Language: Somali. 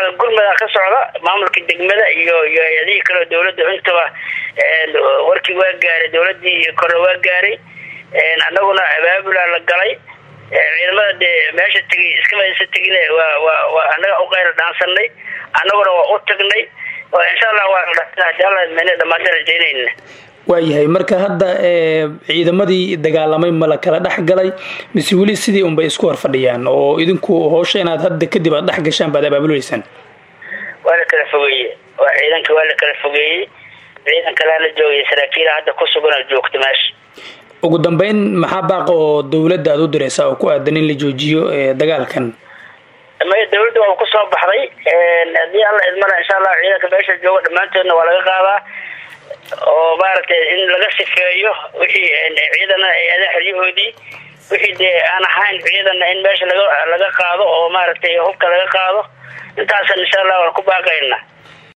gurmada ka socda maamulka degmada iyo iyo hay-adihii kaleo dawladda intaba warkii waa gaaray dawladii kore waa gaaray annaguna abaabulaa la galay ciidamada dee meesha tegay iskama isa tegin waa waa waa annaga uqayla dhaansanay annaguna waa u tagnay insha allah waa dhamaanta rajaynayna waayahay marka hadda ciidamadii dagaalamay ma la kala dhex galay mise weli sidii unbay isku hor fadhiyaan oo idinku hoosha inaad hadda kadib aad dhex gashaan baad abaabuleysaan waa la kala fogeeye waa ciidanka waa la kala fogeeyey ciidan kalea la joogay saraakiila hadda ku sugan joogta meesha ugu dambeyn maxaa baaqa oo dawladda aad u diraysaa oo ku aadan in la joojiyo dagaalkan maya dawladda waa kusoo baxday haddii alla idmana insha allah ciidanka meesha jooga dhammaantoodna waa laga qaadaa oo maaragtay in laga sifeeyo wixii ciidana ada xeryahoodii wixii dee aan ahayn ciidana in meesha laga laga qaado oo maaragtay hubka laga qaado intaasan insha allah waan ku baaqayna